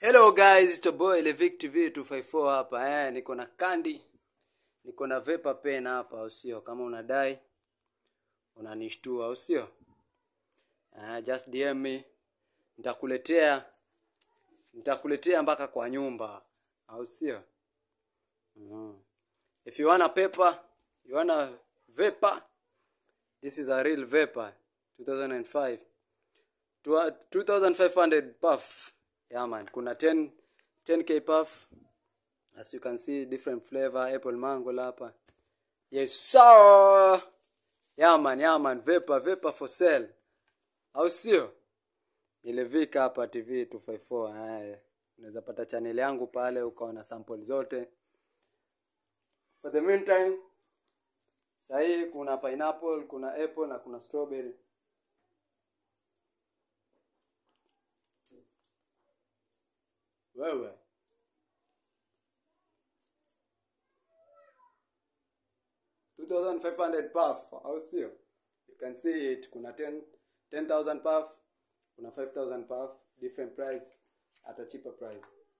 Hello guys, it's your boy Levic TV 254 hapa. Eh, niko na kandi. Niko na vapor pen hapa, au sio? Kama unadai unanishtua, au sio? Eh, just DM me. Nitakuletea nitakuletea mpaka kwa nyumba, au sio? Mm. If you wanna paper, you wanna vapor, this is a real vapor 2005. 2500 puff. Yeah man, kuna 10 10k puff. As you can see different flavor apple mango hapa. Yes sir. Yeah man, yeah man, vapor vapor for sale. Au sio? Nilevika hapa TV 254. Haya. Unaweza pata channel yangu pale ukaona sample zote. For the meantime, sahii kuna pineapple, kuna apple na kuna strawberry. Wewe. Two thousand five hundred puff, au sio? You can see it. Kuna 10 10,000 puff, kuna 5,000 puff, different price at a cheaper price.